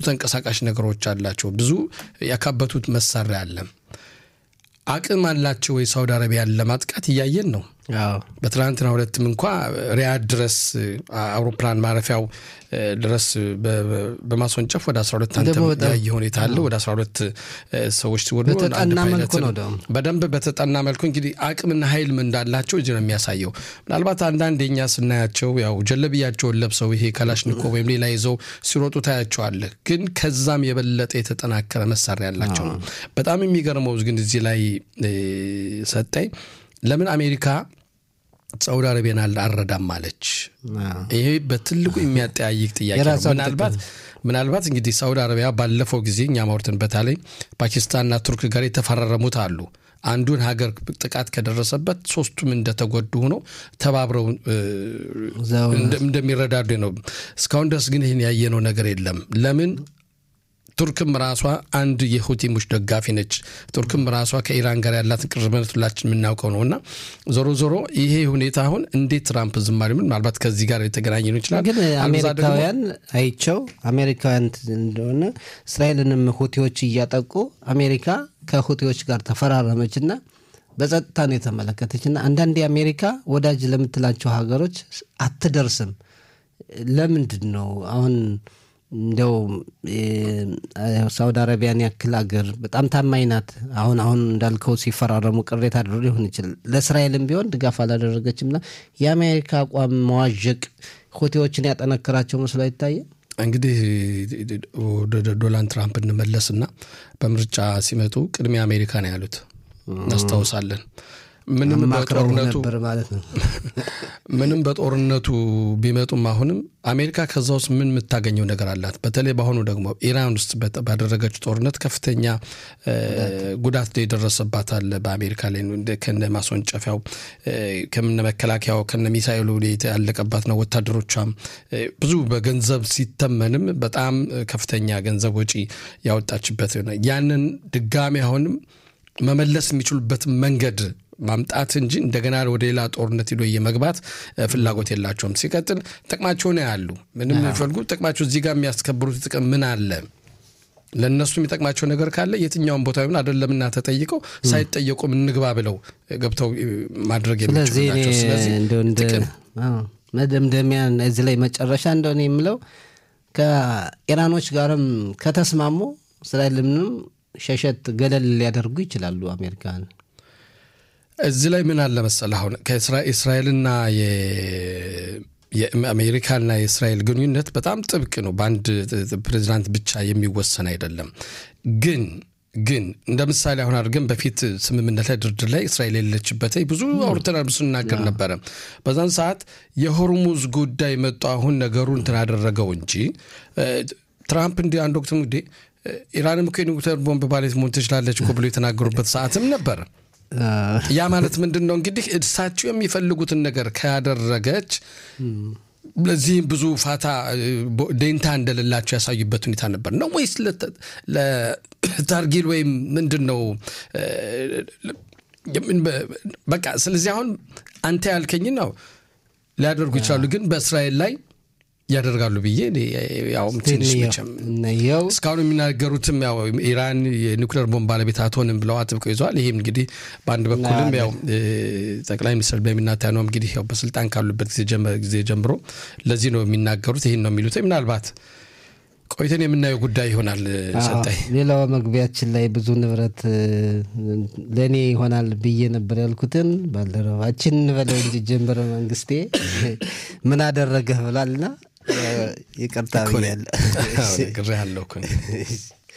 ተንቀሳቃሽ ነገሮች አላቸው። ብዙ ያካበቱት መሳሪያ አለ። አቅም አላቸው ወይ ሳውዲ አረቢያን ለማጥቃት እያየን ነው። በትናንትና ሁለትም እንኳ ሪያድ ድረስ አውሮፕላን ማረፊያው ድረስ በማስወንጨፍ ወደ 12 አንተ ያየ ሁኔታ አለ። ወደ 12 ሰዎች ሲወዱ በደንብ በተጠና መልኩ እንግዲህ አቅምና ኃይል እንዳላቸው እዚህ ነው የሚያሳየው። ምናልባት አንዳንድ የኛ ስናያቸው ያው ጀለብያቸውን ለብሰው ይሄ ከላሽኒኮቭ ወይም ሌላ ይዘው ሲሮጡ ታያቸዋለህ። ግን ከዛም የበለጠ የተጠናከረ መሳሪያ ያላቸው ነው። በጣም የሚገርመው ግን እዚህ ላይ ሰጠኝ ለምን አሜሪካ ሳውዲ አረቢያን አልረዳም አለች? ይሄ በትልቁ የሚያጠያይቅ ጥያቄ ነው። ምናልባት ምናልባት እንግዲህ ሳውዲ አረቢያ ባለፈው ጊዜ እኛ ማውርትን በተለይ ፓኪስታንና ቱርክ ጋር የተፈራረሙት አሉ አንዱን ሀገር ጥቃት ከደረሰበት ሶስቱም እንደተጎዱ ሆነው ተባብረው እንደሚረዳዱ ነው። እስካሁን ድረስ ግን ይህን ያየነው ነገር የለም። ለምን ቱርክም ራሷ አንድ የሁቲሞች ደጋፊ ነች። ቱርክም ራሷ ከኢራን ጋር ያላትን ቅርበት ሁላችን የምናውቀው ነው እና ዞሮ ዞሮ ይሄ ሁኔታ አሁን እንዴት ትራምፕ ዝም አሉ? ምናልባት ከዚህ ጋር የተገናኘ ነው ይችላል። ግን አሜሪካውያን አይቸው አሜሪካውያን እንደሆነ እስራኤልንም ሁቲዎች እያጠቁ አሜሪካ ከሁቲዎች ጋር ተፈራረመችና በጸጥታ ነው የተመለከተችና አንዳንዴ አሜሪካ ወዳጅ ለምትላቸው ሀገሮች አትደርስም። ለምንድን ነው አሁን እንደው ሳውዲ አረቢያን ያክል ሀገር በጣም ታማኝ ናት። አሁን አሁን እንዳልከው ሲፈራረሙ ቅሬታ አድሮ ሊሆን ይችላል። ለእስራኤልም ቢሆን ድጋፍ አላደረገችምና የአሜሪካ አቋም መዋዠቅ ሁቲዎችን ያጠነክራቸው መስሎ አይታየ። እንግዲህ ወደ ዶናልድ ትራምፕ እንመለስና በምርጫ ሲመጡ ቅድሚያ አሜሪካ ነው ያሉት እናስታውሳለን። ምንም በጦርነቱ ምንም በጦርነቱ ቢመጡም አሁንም አሜሪካ ከዛ ውስጥ ምን የምታገኘው ነገር አላት? በተለይ በአሁኑ ደግሞ ኢራን ውስጥ ባደረገችው ጦርነት ከፍተኛ ጉዳት የደረሰባት አለ በአሜሪካ ላይ ከነ ማስወንጨፊያው ከነ መከላከያው ከነ ሚሳይሉ ያለቀባት ነው። ወታደሮቿም ብዙ በገንዘብ ሲተመንም በጣም ከፍተኛ ገንዘብ ወጪ ያወጣችበት ያንን ድጋሚ አሁንም መመለስ የሚችሉበትን መንገድ ማምጣት እንጂ እንደገና ወደ ሌላ ጦርነት ሄዶ የመግባት ፍላጎት የላቸውም። ሲቀጥል ጥቅማቸውን ያሉ ምንም የሚፈልጉ ጥቅማቸው እዚህ ጋር የሚያስከብሩት ጥቅም ምን አለ? ለእነሱ የሚጠቅማቸው ነገር ካለ የትኛውን ቦታ ቢሆን አይደለምና ተጠይቀው ሳይጠየቁም እንግባ ብለው ገብተው ማድረግ የሚችሉላቸው። ስለዚህ መደምደሚያ እዚህ ላይ መጨረሻ እንደሆነ የምለው ከኢራኖች ጋርም ከተስማሙ እስራኤልንም ሸሸት ገለል ሊያደርጉ ይችላሉ አሜሪካን እዚህ ላይ ምን አለ መሰል አሁን ከእስራኤልና የአሜሪካና የእስራኤል ግንኙነት በጣም ጥብቅ ነው። በአንድ ፕሬዚዳንት ብቻ የሚወሰን አይደለም። ግን ግን እንደ ምሳሌ አሁን አድርገን በፊት ስምምነት ላይ ድርድር ላይ እስራኤል የሌለችበት ብዙ አውርተናል፣ ብዙ ስናገር ነበረ። በዛን ሰዓት የሆርሙዝ ጉዳይ መጡ። አሁን ነገሩ እንትን አደረገው እንጂ ትራምፕ እንዲህ አንድ ወቅትም እንግዲህ ኢራንም እኮ የኒውክሌር ቦምብ ባሌት መሆን ትችላለች እኮ ብሎ የተናገሩበት ሰዓትም ነበር። ያ ማለት ምንድን ነው እንግዲህ እሳቸው የሚፈልጉትን ነገር ካደረገች ለዚህም ብዙ ፋታ ደንታ እንደሌላቸው ያሳዩበት ሁኔታ ነበር ነው ወይስ ለታርጊል ወይም ምንድን ነው? በቃ ስለዚህ አሁን አንተ ያልከኝ ነው ሊያደርጉ ይችላሉ፣ ግን በእስራኤል ላይ ያደርጋሉ ብዬ ያው ትንሽ መቼም እስካሁን የሚናገሩትም ያው ኢራን የኒውክሌር ቦምብ ባለቤት አትሆንም ብለው አጥብቀው ይዘዋል። ይህም እንግዲህ በአንድ በኩልም ያው ጠቅላይ ሚኒስትር ቤንያሚን ኔታንያሁ እንግዲህ ያው በስልጣን ካሉበት ጊዜ ጀምሮ ለዚህ ነው የሚናገሩት፣ ይህን ነው የሚሉት። ምናልባት ቆይተን የምናየው ጉዳይ ይሆናል። ሰጣይ ሌላው መግቢያችን ላይ ብዙ ንብረት ለእኔ ይሆናል ብዬ ነበር ያልኩትን ባልደረባችን እንበለው እንጂ ጀንበረ መንግስቴ ምን አደረገህ ብላልና ይቅርታ ብያለሁ። ግሬ ያለው